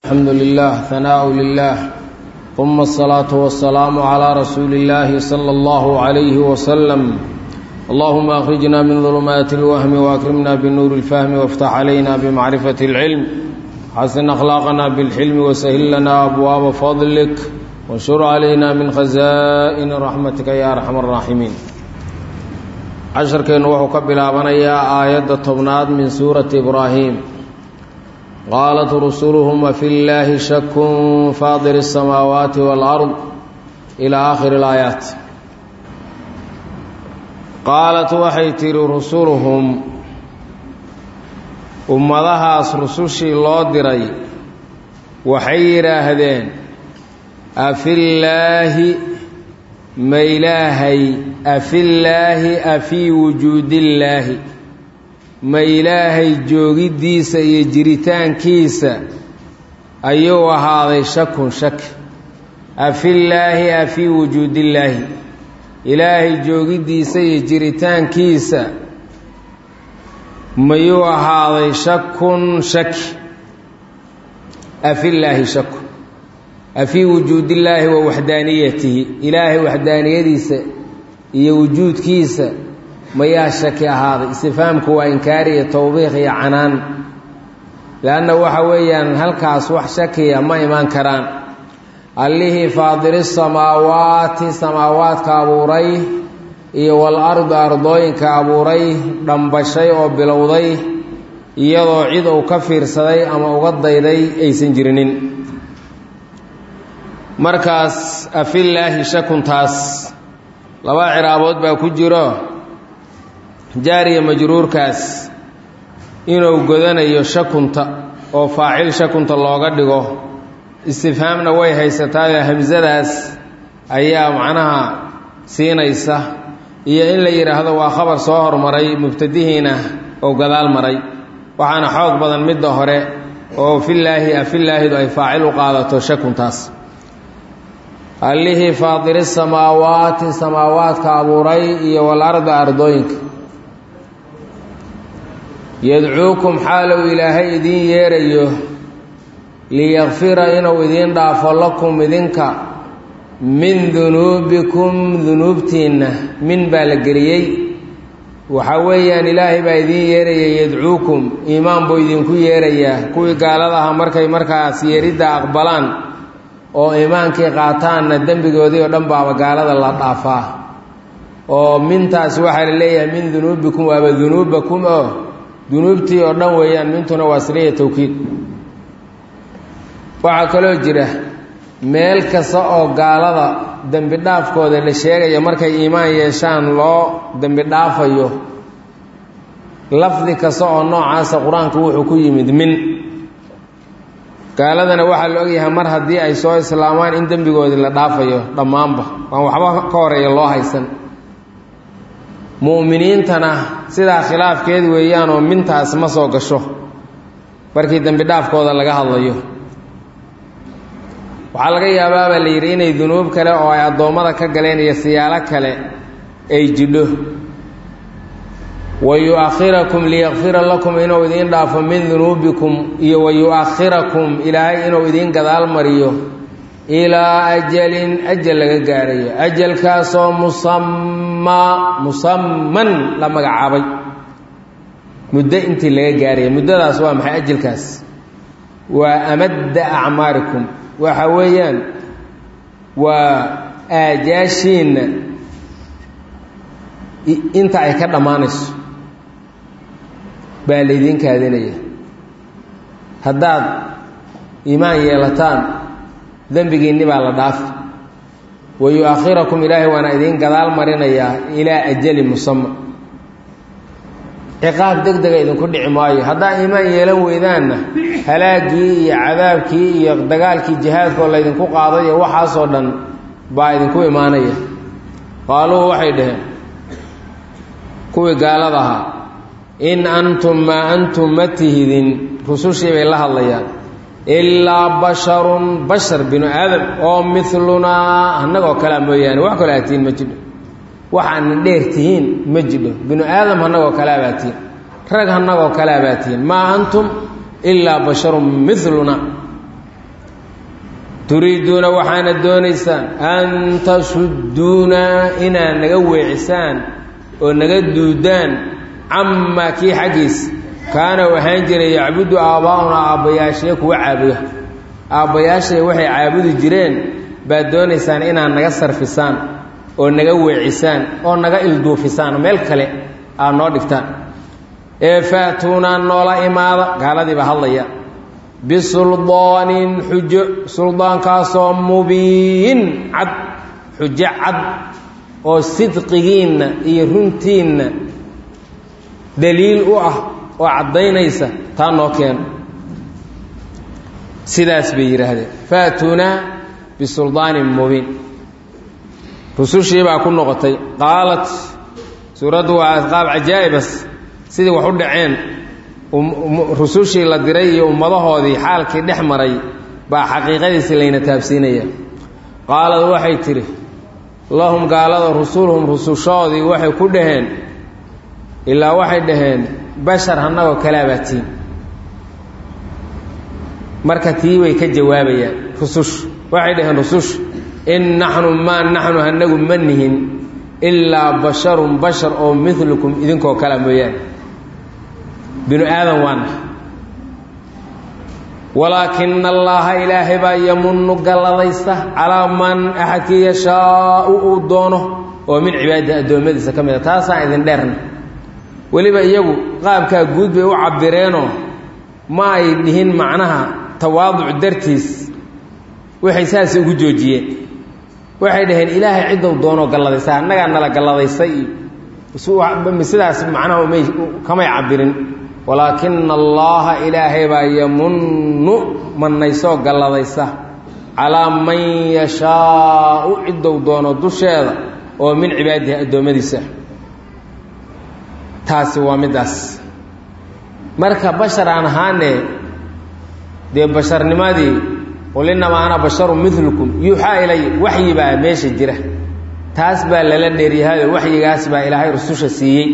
الحمد لله ثناء لله ثم الصلاة والسلام على رسول الله صلى الله عليه وسلم اللهم أخرجنا من ظلمات الوهم وأكرمنا بالنور الفهم وافتح علينا بمعرفة العلم حسن أخلاقنا بالحلم وسهل لنا أبواب فضلك وانشر علينا من خزائن رحمتك يا أرحم الراحمين casharkeennu wuxuu ka bilaabanayaa aayadda tobnaad min suurati ibraahim qaalat rusuluhum afi llaahi shakun faadir الsamaawaati wاlard ilaa aakhiri اlaayaat qaalat waxay tidhi rusuluhum ummadahaas rusushii loo diray waxay yidhaahdeen afillaahi ma ilaahay afillaahi afii wujuudillaahi ma ilaahay joogiddiisa iyo jiritaankiisa ayuu ahaaday shakun shak afillaahi afii wujuudillaahi ilaahay joogiddiisa iyo jiritaankiisa mayuu ahaaday shakun shaki afillaahi shakun afii wujuudillaahi wa waxdaaniyatihi ilaahay waxdaaniyadiisa iyo wujuudkiisa mayaa shaki ahaaday istifaamku waa inkaariya towbiiq iyo canaan leanna waxa weeyaan halkaas wax shakiya ma imaan karaan allihii faadiri samaawaati samaawaadka abuuray iyo wal ardi ardooyinka abuuray dhambashay oo bilowday iyadoo cid uu ka fiirsaday ama uga dayday aysan jirinin markaas afillaahi shakuntaas laba ciraabood baa ku jiro jaariya majruurkaas inuu godanayo shakunta oo faacil shakunta looga dhigo istifhaamna way haysataayoo hamsadaas ayaa macnaha siinaysa iyo in la yidhaahdo waa khabar soo hormaray mubtadihiina oo gadaal maray waxaana xoog badan midda hore oo fillaahi afillaahidu ay faacil u qaadato shakuntaas allihii faadiri samaawaati samaawaadka abuuray iyo walarda ardooyinka yadcuukum xaalow ilaahay idiin yeerayo liyakfira inuu idiin dhaafo lakum idinka min dunuubikum dunuubtiinna min baa la geliyey waxa weeyaan ilaahay baa idiin yeeraya yadcuukum iimaan buu idinku yeerayaa kuwii gaaladaha markay markaas yeeridda aqbalaan oo iimaankii qaataanna dembigoodii oo dhan baaba gaalada la dhaafaa oo mintaas waxaa la leeyahay min dunuubikum waaba dunuubakum oo dunuubtii oo dhan weeyaan mintuna waa siliya towkiid waxaa kaloo jira meel kasta oo gaalada dembi dhaafkooda la sheegaya markay iimaan yeeshaan loo dembi dhaafayo lafdi kasta oo noocaasa qur-aanku wuxuu ku yimid min gaaladana waxaa la ogyahay mar haddii ay soo islaamaan in dembigoodii la dhaafayo dhammaanba waan waxba ka horeeya loo haysan mu'miniintana sidaa khilaafkeed weeyaanoo mintaas ma soo gasho markii dembi dhaafkooda laga hadlayo waxaa laga yaabaabaa la yidhi inay dunuub kale oo ay addoommada ka galeen iyo siyaalo kale ay jidho wa yu-akhirakum liyakfira lakum inuu idiin dhaafo min dunuubikum iyo wa yu-akhirakum ilaahay inuu idiin gadaal mariyo ilaa ajalin ajal laga gaarayo ajalkaasoo musammaa musamman la magacaabay muddo intii laga gaaraya muddadaas waa maxay ajalkaas waa amadda acmaarikum waxa weeyaan waa aajaashiinna inta ay ka dhammaanayso baa laydiin kaadinaya haddaad iimaan yeelataan dembigiinni baa la dhaafi wa yu-akhirakum ilaahay waana idiin gadaal marinayaa ilaa ajali musama ciqaab deg dega idinku dhici maayo haddaa iimaan yeelan weydaanna halaaggii iyo cadaabkii iyo dagaalkii jihaadkoo laydinku qaaday iyo waxaasoo dhan baa idinku imaanaya qaaluhu waxay dhaheen kuwii gaalada ahaa in antum maa antum ma tihidin rusushii bay la hadlayaan ilaa basharun bashar binu aadam oo milunaa annagoo kalea mooyaane wax kaloo aad tihiin ma jidho waxaadna dheer tihiin ma jidho binu aadam annagoo kalea baa tihiin rag annagoo kalea baa tihiin maa antum ilaa basharun miluna turiiduuna waxaana doonaysaan an tasudduunaa inaad naga weecisaan oo naga duudaan camaa kii xaggiis kaana ahaan jiray yacbudu aabbaa'unaa aabbayaashee kuwa caabuda aabbayaashay waxay caabudi jireen baad doonaysaan inaad naga sarfisaan oo naga weecisaan oo naga ilduufisaan meel kale aad noo dhigtaan ee faatuunaa noola imaada gaaladiiba hadlaya bisuldaanin xujo suldaankaasoo mubiin cad xujo cad oo sidqigiinna iyo runtiinna daliil u ah oo caddaynaysa taa noo keeno sidaas bay yidhaahdeen faatuunaa bisuldaanin mubiin rusushii baa ku noqotay qaalat suuraddu waa qaab cajaa'ibas sidii wax u dhaceen rusushii la diray iyo ummadahoodii xaalkii dhex maray baa xaqiiqadiisi layna taabsiinaya qaalad waxay tidhi lahum gaalada rusuluhum rusushoodii waxay ku dhaheen ilaa waxay dhaheen bashar annagoo kalaabaatiin marka tii way ka jawaabayaan rusush waxay dhaheen rusush in naxnu maa naxnu hanagu ma nihin ilaa basharun bashar oo milukum idinkoo kala mooyaane binu aadan waana walaakina allaaha ilaahay baa yamunu galladaysta calaa man axadkii yashaau uu doono oo min cibaadii addoommadiisa ka mid a taasaan idin dheerna weliba iyagu qaabkaa guud bay u cabireenoo ma ay dhihin macnaha tawaaduc dartiis waxay saas ugu joojiyeen waxay dhaheen ilaahay ciddou doonoo galladaysta annagaa nala galladaystay iyo sidaas macnaha may kamay cabirin walaakina allaaha ilaahay baa yamunnu mannaysoo galladaysa calaa man yashaau ciddou doono dusheeda oo min cibaadihi addoommadiisa taasi waa middaas marka bashar aan ahaane dee basharnimadii qul innamaa ana basharu milukum yuuxaa ilay waxyi baa meesha jira taas baa lala dheeryahayo waxyigaas baa ilaahay rususha siiyey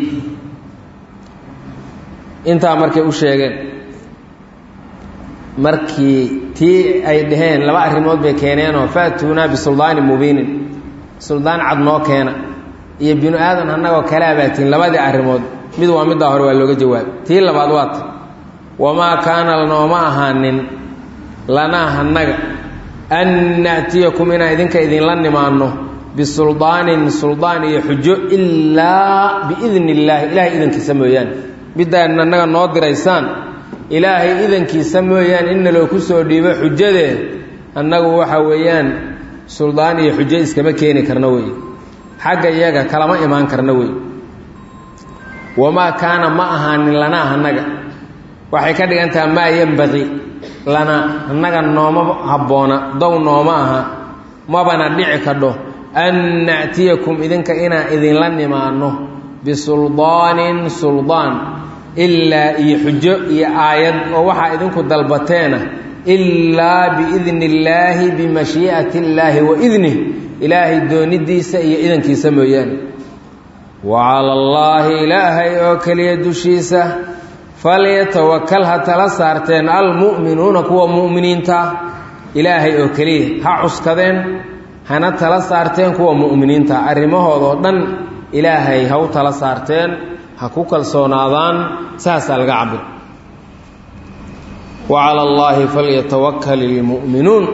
intaa markay u sheegeen markii tii ay dhaheen laba arrimood bay keeneenoo faatuunaa bisuldaanin mubiinin suldaan cad noo keena iyo binu aadan annagoo kalaabaatiin labadii arrimood mid waa middaa hore waa looga jawaabay tii labaad waata wamaa kaana lanooma ahaanin lanaa hannaga an na'tiyakum inaan idinka idinla nimaanno bisuldaanin suldaan iyo xujo ilaa biidni illaahi ilaahay idankiisa mooyaane middaan annaga noo diraysaan ilaahay idankiisa mooyaane in naloo ku soo dhiibo xujadee annagu waxa weeyaan suldaan iyo xujo iskama keeni karna wey xagga iyaga kalama imaan karna wey wamaa kaana ma ahaanin lanaa annaga waxay ka dhigan taha maa yembaqi lanaa annaga nooma habboona dow nooma aha mabana dhici kadho an na'tiyakum idinka inaan idinla nimaanno bisuldaanin suldaan ilaa iyo xujo iyo aayad oo waxaa idinku dalbateena ilaa biidni illaahi bimashii'ati illaahi wa idnih ilaahay doonidiisa iyo idankiisa mooyaane wa cala allaahi ilaahay oo keliya dushiisa falyatawakal ha tala saarteen almu'minuuna kuwa mu'miniintaa ilaahay oo keliya ha cuskadeen hana tala saarteen kuwa mu'miniinta arrimahoodoo dhan ilaahay ha u tala saarteen ha ku kalsoonaadaan saasaa laga cabir wa cala allaahi falyatawakal ilmu'minuun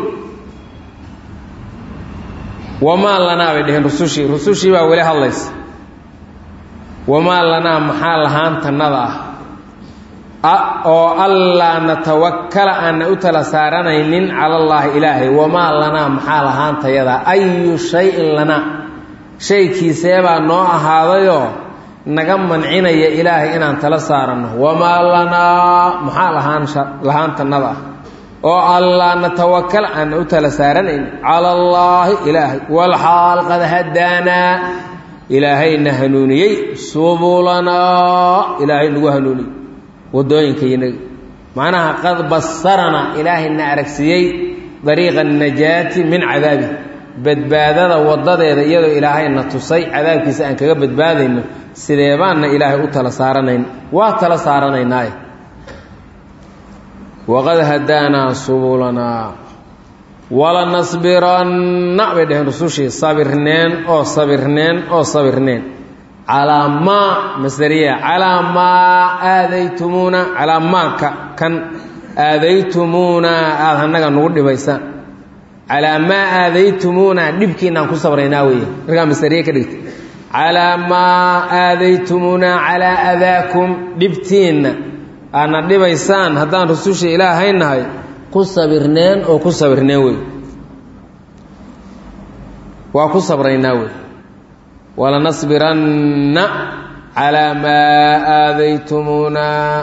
wamaa lanaa bay dheheen rusushii rusushii baa weli hadlaysa wamaa lanaa maxaa lahaantannada ah oo allaa natawakala aanna u tala saaranaynin cala allaahi ilaahay wamaa lanaa maxaa lahaantayadaa ayu shayin lanaa shaykiiseebaa noo ahaadayoo naga mancinaya ilaahay inaan tala saaranno wamaa lanaa maxaa lahaan lahaantannada ah oo allaa natawakal aanna u tala saaranayn cala allaahi ilaahay walxaal qad hadaanaa ilaahayna hanuuniyey subulanaa ilaahay nagu hanuuniyey wadooyinkaynaga macnaha qad basarana ilaahayna aragsiiyey dariiqa annajaati min cadaabi badbaadada wadadeeda iyadoo ilaahayna tusay cadaabkiisa aan kaga badbaadayno sideebaanna ilaahay u tala saaranayn waa tala saaranaynaaye waqad hadaanaa subulanaa walanasbiranna bay dhaheen rusushii sabirneen oo sabirneen oo sabirneen calaa maa masdariya calaa maa aadaytumuuna calaa maaka kan aadaytumuuna aada annaga nugu dhibaysaan calaa maa aadaytumuuna dhibkiinaan ku sabraynaa weeye markaa masdariye ka dhigta calaa maa aadaytumuuna calaa adaakum dhibtiinna aadna dhibaysaan haddaan rusushii ilaahaynahay ku sabirneen oo ku sabirneen wey waa ku sabraynaa wey walanasbiranna calaa maa aadaytumuuna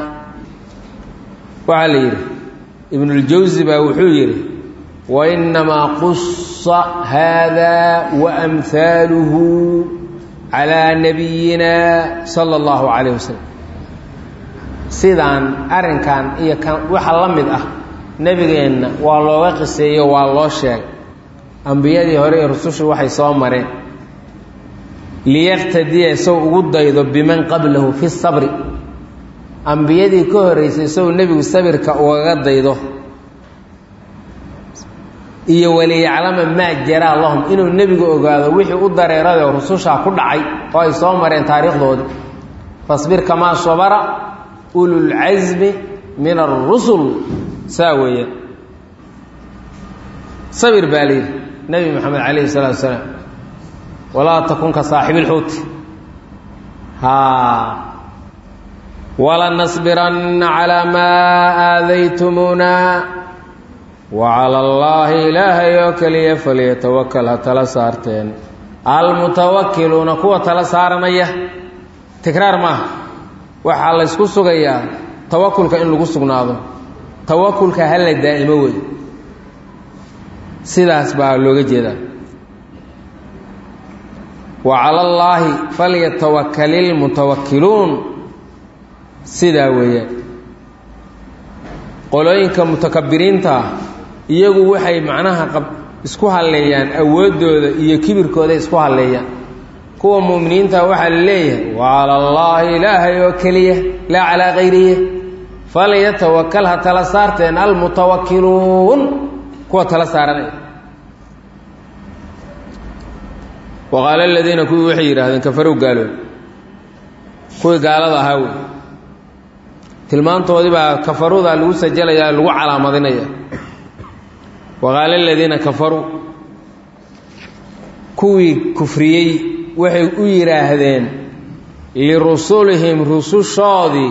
waxaa la yidhi ibnuljawsi baa wuxuu yidhi wainamaa qusa haada waamhaaluhu calaa nabiyina sala allahu calayh wasalam sidaan arrinkan iyo kan waxa la mid ah nebigeenna waa looga qiseeyo waa loo sheegay ambiyadii hore ee rusushu waxay soo mareen liyaktadiya isagoo ugu daydo biman qablahu fi sabri ambiyadii ka horreysay isagoo nebigu sabirka ugaga daydo iyo waliyaclama maa jaraa lahum inuu nebigu ogaado wixii u dareeraday rusushaa ku dhacay oo ay soo mareen taariikhdoodii fasbir kamaa sabara ululcasmi min arusul saa weeye sabir baa layidhi nebi moxamed calayhi salaatu wasalaam walaa takun ka saaxibi ilxuuti haa walanasbiranna calaa maa aadaytumuuna wacala allaahi ilaahay oo keliya falyatawakal ha tala saarteen almutawakiluuna kuwa tala saaranaya tikraar maaha waxaa laysku sugayaa tawakulka in lagu sugnaado tawakulka hala daa'imo wey sidaas baa looga jeedaa wa cala allaahi falyatawakalilmutawakiluun sidaa weeyaan qolooyinka mutakabiriinta ah iyagu waxay macnaha qab isku halleeyaan awooddooda iyo kibirkooda isku halleeyaan kuwa mu'miniinta waxaa la leeyahay wa cala allaahi ilaahay oo keliya laa calaa kayrihi falyatawakal ha tala saarteen almutawakiluun kuwa tala saaranaya waqaala aladiina kuwii waxay yidhaahdeen kafarow gaalood kuwii gaalada ahaa wey tilmaantoodii baa kafaruda lagu sajalayaa lagu calaamadinaya waqaala aladiina kafaruu kuwii kufriyey waxay u yidhaahdeen lirusulihim rusushoodii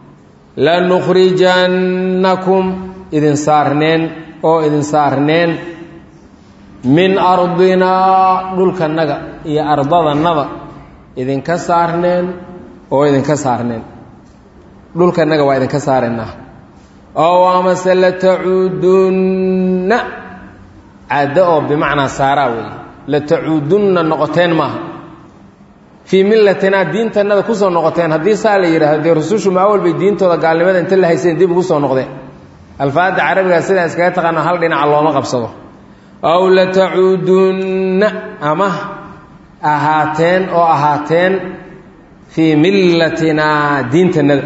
lanukhrijannakum idin saarneen oo idin saarneen min ardinaa dhulkanaga iyo ardadanada idinka saarneen oo idinka saarneen dhulkanaga waa idinka saaraynaa ow amase latacuudunna caddo oo bimacnaa saaraa weeye latacuudunna noqoteen maaha fii millatinaa diintanada kusoo noqoteen haddii saa la yidhahdo dee rusushu maa walbay diintooda gaalnimada inta la hayseen dib ugu soo noqdeen alfaada carabigaa sidaa iskaga taqaano hal dhinaca looma qabsado aw latacuudunna ama ahaateen oo ahaateen fii millatinaa diintanada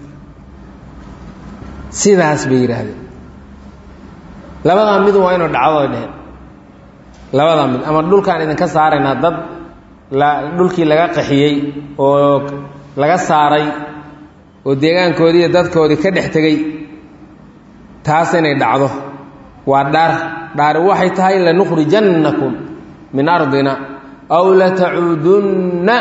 sidaas bay yidhaahdeen labadaa mid waa inu dhacdo dheheen labadaa mid ama dhulkaan idinka saaraynaa dad la dhulkii laga qaxiyey oo laga saaray oo deegaankoodii iyo dadkoodii ka dhex tegey taas inay dhacdo waa dhaar dhaari waxay tahay lanukhrijannakum min ardina aw latacuudunna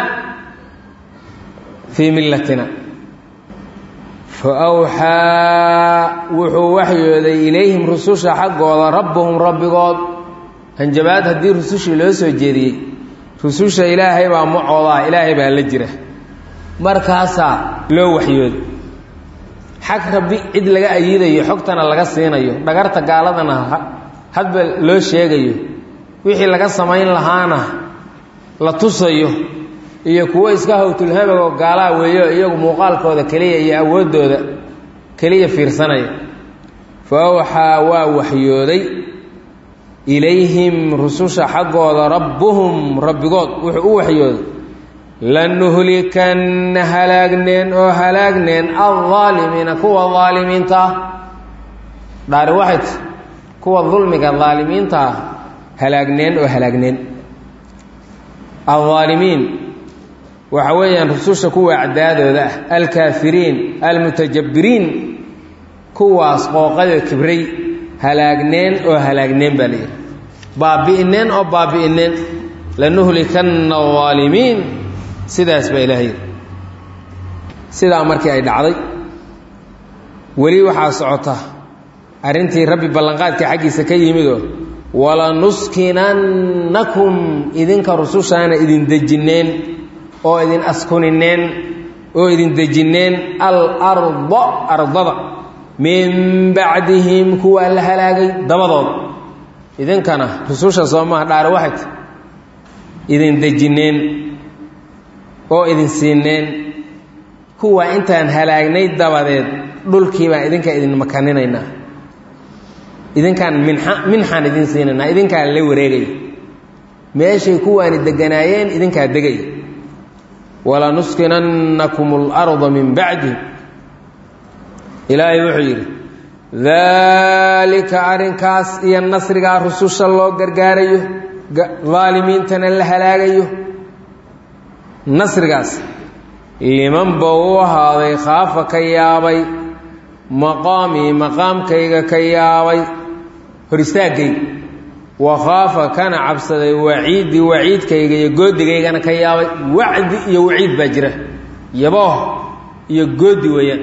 fii millatina fa awxaa wuxuu waxyooday ilayhim rususha xaggooda rabbuhum rabbigood hanjabaad haddii rusushii loo soo jeediyey rususha ilaahay baa macoodaa ilaahay baa la jira markaasaa loo waxyooday xag rabbi cid laga ayidayo xogtana laga siinayo dhagarta gaaladana hadba loo sheegayo wixii laga samayn lahaana la tusayo iyo kuwo iska hawtulhamagoo gaalaa weeyo iyagu muuqaalkooda keliya iyo awooddooda keliya fiirsanaya fa awxaa waa waxyooday ilayhim rususha xaggooda rabbuhum rabbigood wuxuu u waxyooday lanuhlikanna halaagneen oo halaagneen aldaalimiina kuwa daalimiinta ah dhaari waxay ti kuwa dulmiga daalimiinta ah halaagneen oo halaagneen aldaalimiin waxa weeyaan rususha kuwa acdaadooda ah alkaafiriin almutajabbiriin kuwaas qooqada kibray halaagneen oo halaagneen baa layidhi baabi'ineen oo baabi'ineen lanuhlikanna aalimiin sidaas baa ilaah yidhi sidaa markii ay dhacday weli waxaa socota arrintii rabbi ballanqaadka xaggiisa ka yimidoo walanuskinannakum idinka rusushaana idin dejinneen oo idin askunineen oo idin dejinneen alarda ardada min bacdihim kuwa la halaagay dabadood idinkana rususha soomaha dhaare waxay ta idin dejinneen oo idin siineen kuwa intaan halaagnay dabadeed dhulkii baan idinka idin makaninaynaa idinkaan minxa minxaan idin siinaynaa idinkaan la wareegaya meeshay kuwaani deganaayeen idinkaa degaya walanuskinannakum اlarda min bacdihim ilaahay wuxuu yidhi daalika arrinkaas iyo nasrigaa rususha loo gargaarayo daalimiintana la halaagayo nasrigaas liman ba u ahaaday khaafa ka yaabay maqaamii maqaamkayga ka yaabay hor istaaggayga wa khaafa kana cabsaday waciidii waciidkayga iyo goodigaygana ka yaabay wacdi iyo waciid baa jira yabooh iyo goodi weeyaan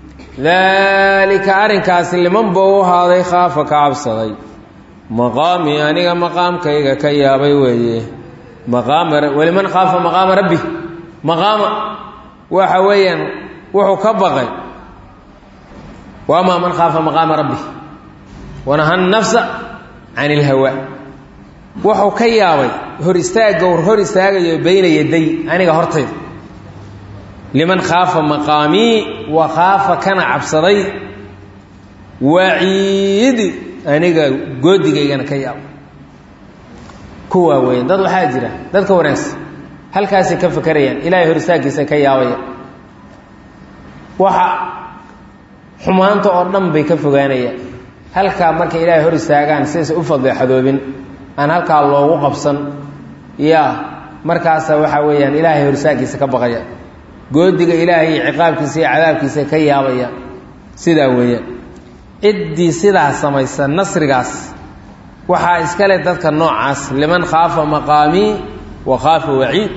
daalika arrinkaasi liman ba u ahaaday khaafa ka cabsaday maqaamii aniga maqaamkayga ka yaabay weeye maqaama waliman khaafa maqaama rabbi maqaama waxa weeyaan wuxuu ka baqay wamaa man khaafa maqaama rabbi wanaha nafsa can ilhawa wuxuu ka yaabay hor istaagga hor istaagayo bayna yaday aniga hortayda liman khaafa maqaamii wa khaafa kana cabsaday waciidi aniga goodigaygana ka yaabay kuwaa weyan dad waxaa jira dadka wanaagsan halkaasay ka fakerayaan ilaahay hor istaaggiisa ka yaabaya waxa xumaanta oo dhan bay ka fogaanayaan halkaa markay ilaahay hor istaagaan sidaysa u fadeexadoobin aan halkaa loogu qabsan yaa markaasa waxaa weeyaan ilaahay hor istaaggiisa ka baqaya goodiga ilaahay iyo ciqaabkiisa iyo cadaabkiisa ka yaabaya sidaa weeyaan ciddii sidaa samaysa nasrigaas waxaa iskale dadka noocaas liman khaafa maqaamii wa khaafa waciid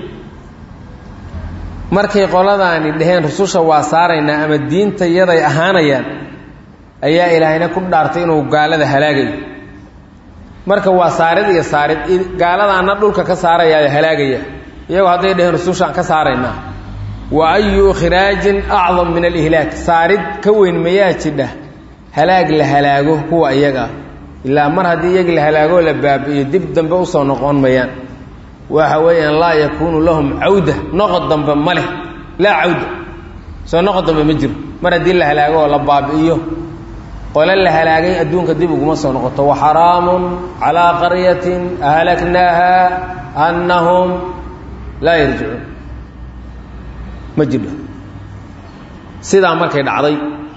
markay qoladaani dhaheen rususha waa saaraynaa ama diinta yaday ahaanayaan ayaa ilaahayna ku dhaartay inuu gaalada halaagayo marka waa saarid iyo saarid gaaladaana dhulka ka saarayaayo halaagaya iyagoo hadday dhaheen rusushaan ka saaraynaa wa ayu khiraajin acdam min alihlaak saarid ka weyn mayaa jidha halaag la halaago kuwa iyaga ilaa mar haddii iyagi la halaagoo la baabi'iyo dib dambe usoo noqon mayaan waxa weeyaan laa yakuunu lahum cawda noqod dambe ma leh laa cawda soo noqod dambe ma jiro mar haddii la halaago oo la baabi'iyo qole la halaagay adduunka dib uguma soo noqoto waxaraamun calaa qaryatin ahlaknaaha annahum laa yarjicuun ma jiro sidaa markay dhacday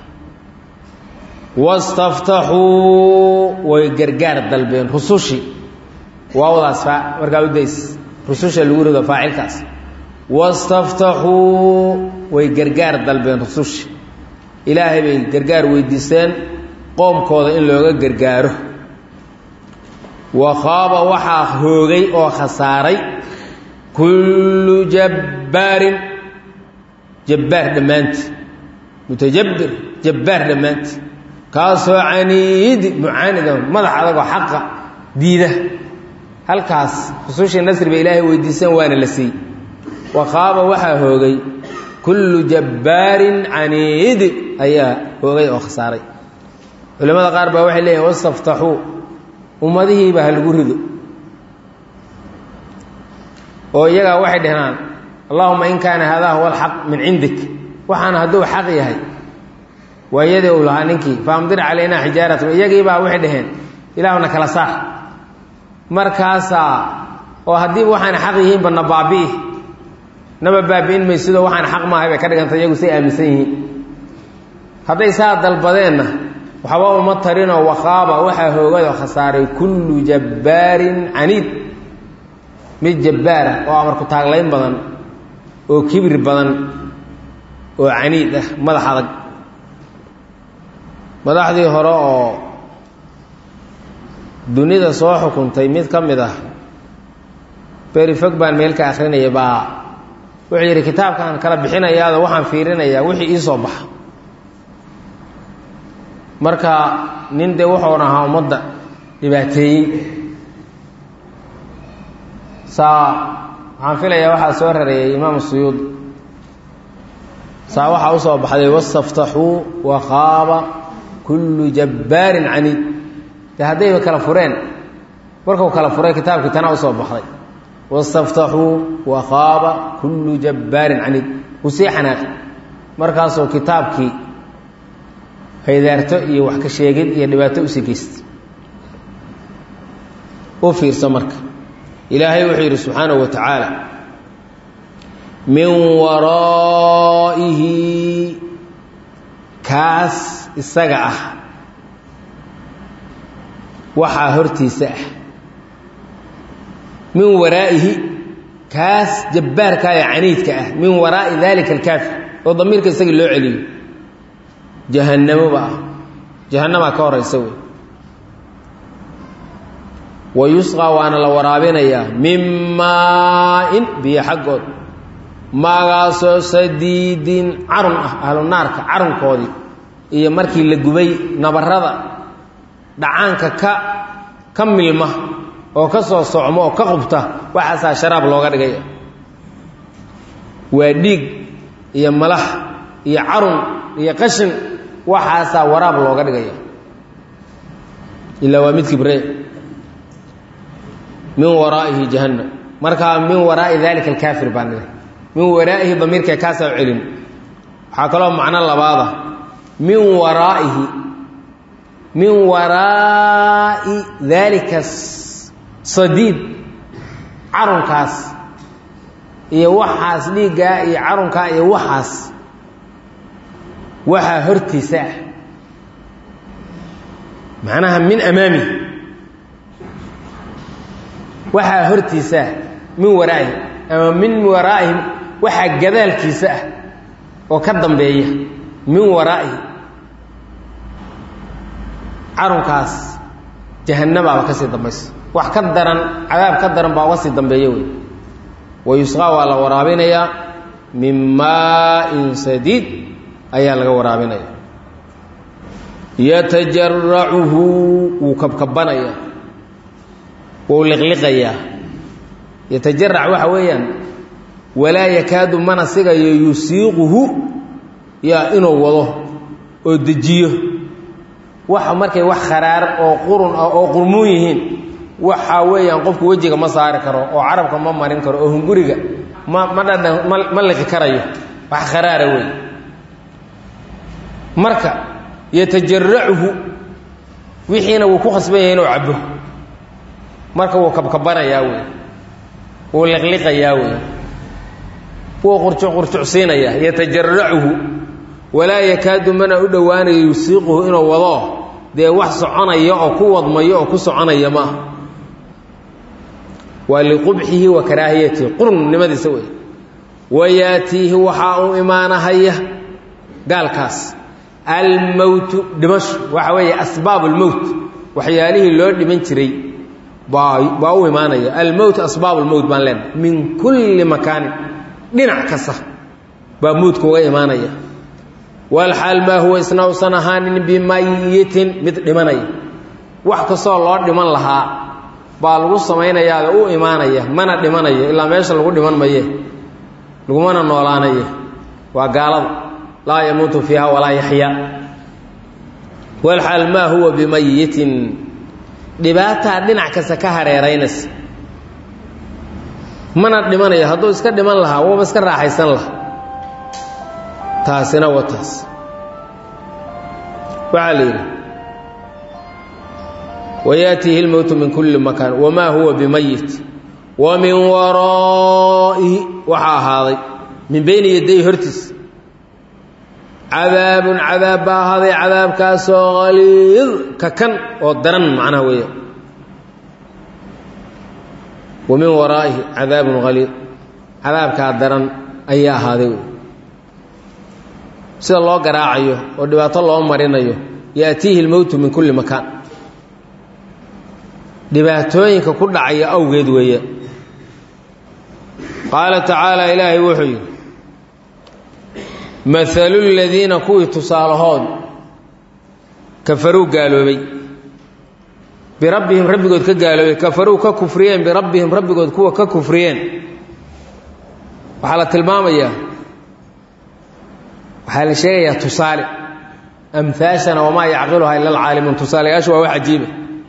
wastaftaxuu way gargaar dalbeen rusushii waawdaas markaa udays rususha lagu rido faacilkaas wastaftaxuu way gargaar dalbeen rusushi ilaahay bay gargaar weydiisteen qoomkooda in looga gargaaro wa khaaba waxaa hoogay oo khasaaray kullu jabbaarin jabbaar dhammaanti mutajabbir jabbaar dhammaanti kaasoo caniidi mucaanida madax adagoo xaqa diida halkaas rusushii nasri bay ilaahay weydiiseen waana la siiyey wa khaaba waxaa hoogay kullu jabbaarin caniidi ayaa hoogay oo khasaaray culimmada qaar baa waxay leeyihin wastaftaxuu ummadihiiba ha lagu rido oo iyagaa waxay dhahnaan allahuma in kaana haadaa huwa alxaq min cindik waxaana hadduu xaq yahay waa iyadii uu lahaa ninkii faamdir calaynaa xijaaratan iyagiibaa waxay dhaheen ilaahuna kala saar markaasaa oo haddiiba waxaana xaq yihiinba na baabi'i naba baabi'in maysido waxaan xaq maahay bay ka dhiganta iyagu say aaminsan yihiin hadday saa dalbadeenna waxba uma tarinoo waqaaba waxaa hoogado khasaaray kullu jabbaarin caniid mid jabbaara oo amarku taaglayn badan oo kibir badan oo caniid ah madax adag madaxdii hore oo dunida soo xukuntay mid ka mid ah beri fog baan meel ka akrinaya baa wuxuu yidhi kitaabkaan kala bixinayaado waxaan fiirinayaa wixii ii soo baxa marka nin dee wuxuun ahaa ummadda dhibaateeyey saa waxaan filayaa waxaa soo rareeyay imaam suyuud saa waxaa usoo baxday wastaftaxuu waqaaba kullu jabbaarin caniid de haddayba kala fureen markuu kala furay kitaabkii tanaa usoo baxday wastaftaxuu waqaaba kullu jabbaarin caniid wuu sii xanaaqi markaasuu kitaabkii haydaarto iyo wax ka sheegid iyo dhibaato usii geystay u fiirso marka ilaahay wuxuu yidhi subxaanahu wa tacaala min waraa'ihi kaas isaga ah waxaa hortiisa ah min waraa'ihi kaas jabbaarka ee caniidka ah min waraa'i daalika alkaafir oo damiirka isagii loo celiyo jahannamoba ah jahannamaa ka horaysa wey wa yusqaa waana la waraabinayaa min maa-in biyo xaggood maagaasoo sadiidin carun ah ahlu naarka carunkoodii iyo markii la gubay nabarada dhacaanka ka ka milma oo ka soo socmo oo ka qubta waxaasaa sharaab looga dhigaya waa dhiig iyo malax iyo carun iyo qashin waxaasaa waraab looga dhigaya ilaa waa mid kibre min waraa'ihi jahannam markaa min waraa'i dalika alkaafir baan dhigay min waraa'ihi damiirka kaasaa u celin waxaa kaloo macno labaada min waraa'ihi min waraa'i daalika sadiid carunkaas iyo waxaas dhiiggaa iyo carunkaa iyo waxaas waxaa hortiisa ah macnaha min amaami waxaa hortiisa ah min waraa'ihi ama min waraa'ihi waxaa gadaalkiisa ah oo ka dambeeya min waraa'ihi carunkaas jahannabaaba ka sii dambaysa wax ka daran cadaab ka daran baa uga sii dambeeya wey wa yusqaa waa la waraabinayaa min maa-in sadiid ayaa laga waraabinaya yatajaracuhu wuu kabkabanayaa wuu liqliqayaa yatajarac waxa weeyaan walaa yakaadu mana sigayo yusiiquhu yaa inuu wado oo dejiyo waxa markay wax kharaar oo qurun ah oo qurmuun yihiin waxaa weeyaan qofku wejiga ma saari karo oo carabka ma marin karo oo hunguriga ma ma dhadhan ma ma liqi karayo wax kharaara wey marka yatajaracuhu wixiina wuu ku khasban yahay inuu cabo marka wuu kabkabanayaa wey wuu liqliqayaa wey wuu qurjuc qurjucsiinayaa yatajaracuhu walaa yakaadu mana u dhowaanayo yusiiquhu inuu wado dee wax soconaya oo ku wadmayo oo ku soconaya maaha waa liqubxihi wa karaahiyatihi qurnnimadiisa wey wayaatiihi waxaa u imaanahaya gaalkaas almowtu dhimasho waxa weeye asbaab lmowt waxyaalihii loo dhiman jiray baa baa u imaanaya almowt asbaab lmowt baan leenahay min kulli makaanin dhinac kasta baa mowdka uga imaanaya walxaal maa huwa isna usan ahaanin bimayitin mid dhimanaya wax kastoo loo dhiman lahaa baa lagu samaynayaada u imaanaya mana dhimanayo ilaa meesha lagu dhiman maye lagumana noolaanaye waa gaalada laa yamuutu fiiha walaa yaxyaa walxaal maa huwa bimayitin dhibaataa dhinac kasta ka hareeraynaysa mana dhimanayo hadduu iska dhiman lahaa waba iska raaxaysan lahaa taasina wa taas waxaa la yidhi wayaatiihi اlmowtu min kulli makaan wamaa huwa bimayit wa min waraa'ihi waxaa ahaaday min beyni yaday hortiis cadaabun cadaab baa ahaaday cadaabkaasoo haliid ka kan oo daran macnaha weeya wa min waraa'ihi cadaabun haliid cadaabkaa daran ayaa ahaaday sida loo garaacayo oo dhibaato loo marinayo yaatiihi lmowtu min kulli makaan dhibaatooyinka ku dhacaya awgeed weeye qaala tacaala ilaahay wuxuu yidhi maalu ladiina kuwii tusaalahood kafaruu gaaloobay birabbihim rabbigood ka gaaloobay kafaruu ka kufriyeen birabbihim rabbigood kuwa ka kufriyeen waxaa la tilmaamayaa waxaa la sheegayaa tusaale amhaashana wamaa yacqiluhaa ila alcaalimuun tusaalayaashu waa wax cajiiba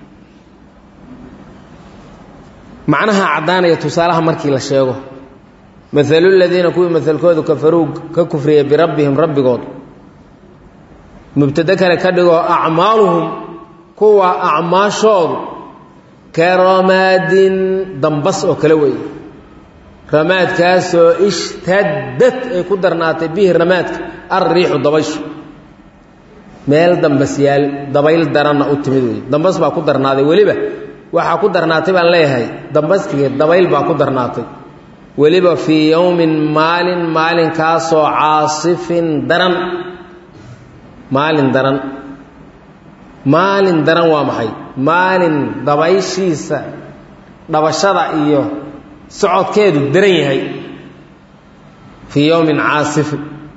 macnaha caddaanaya tusaalaha markii la sheego maalu ladiina kuwii maalkoodu kafaruu ka kufriyey birabbihim rabbigood mubtade kale ka dhigoo acmaaluhum kuwa acmaashoodu ka ramaadin dambas oo kale weeye ramaadkaasoo ishtadad ay ku darnaatay bihi ramaadka alriixu dabayshu meel dambas yaal dabayl daranna u timid wey dambas baa ku darnaaday weliba waxaa ku darnaatay baan leeyahay dambaskii dabayl baa ku darnaatay weliba fii yowmin maalin maalinkaasoo caasifin daran maalin daran maalin daran waa maxay maalin dabayshiisa dhabashada iyo socodkeedu daran yahay fii yowmin caasifin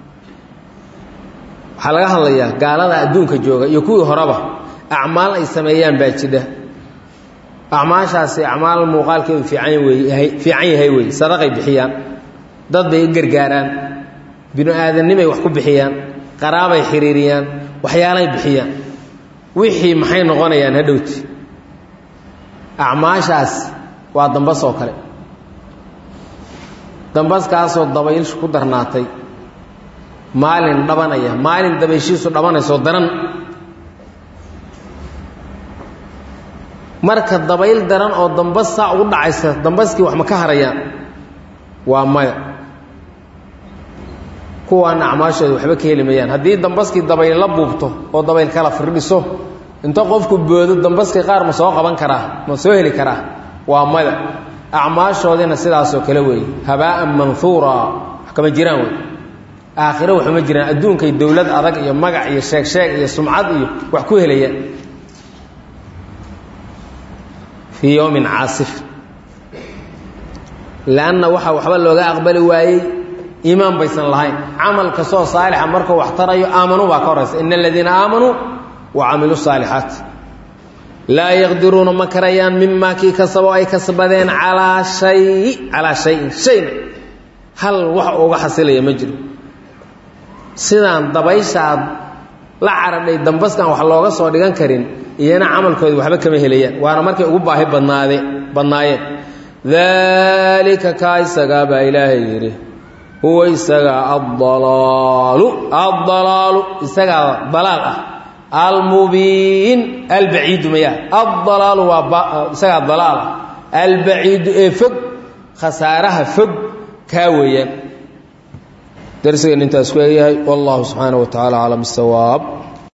waxaa laga hadlayaa gaalada adduunka jooga iyo kuwii horeba acmaal ay sameeyaan baa jidha acmaashaasi acmaal muuqaalkeedu fiican wey fiican yahay wey sadaqay bixiyaan dad bay u gargaaraan binu aadannimay wax ku bixiyaan qaraabay xiriiriyaan waxyaalay bixiyaan wixii maxay noqonayaan hadhowti acmaashaas waa dambas oo kale dambaskaasoo dabayshu ku darnaatay maalin dhabanaya maalin dabayshiisu dhabanaysoo daran marka dabayl daran oo dambas saa ugu dhacaysa dambaskii wax ma ka harayaan waa maya kuwaana acmaashooda waxba ka heli mayaan haddii dambaskii dabayl la buubto oo dabayl kala firdhiso inta qofku boodo dambaskii qaar ma soo qaban karaa ma soo heli karaa waa maya acmaashoodiina sidaasoo kale weeye habaa'an manhuura wax kama jiraan wey aakhiro waxuma jiraan adduunkay dowlad adag iyo magac iyo sheeg sheeg iyo sumcad iyo wax ku helayaan fii yowmin caasif lanna waxaa waxba looga aqbali waayey iimaan baysan lahayn camal kastoo saalixa markuu wax tarayo aamanuu baa ka horaysa ina aladiina aamanuu wa camiluu saalixaat laa yaqdiruuna ma karayaan mimaa kii kasabo ay kasbadeen calaa shay calaa shayin shayna hal wax uga xasilaya ma jiro sidaan dabayshaad la caradhay dambaskan wax looga soo dhigan karin iyana camalkooda waxba kama helayaan waana markay ugu baahi badnaade badnaayeen daalika kaa isagaa baa ilaahay yidhi huwa isagaa addalaalu addalaalu isagaa dalaal ah almubiin albaciidu maya addalaalu waa isagaa dalaal ah albaciidu ee fog khasaaraha fog kaa weeyaan darsigeen intaas ku egyahay wallahu subxaanaه wa taعala aclam الsawaab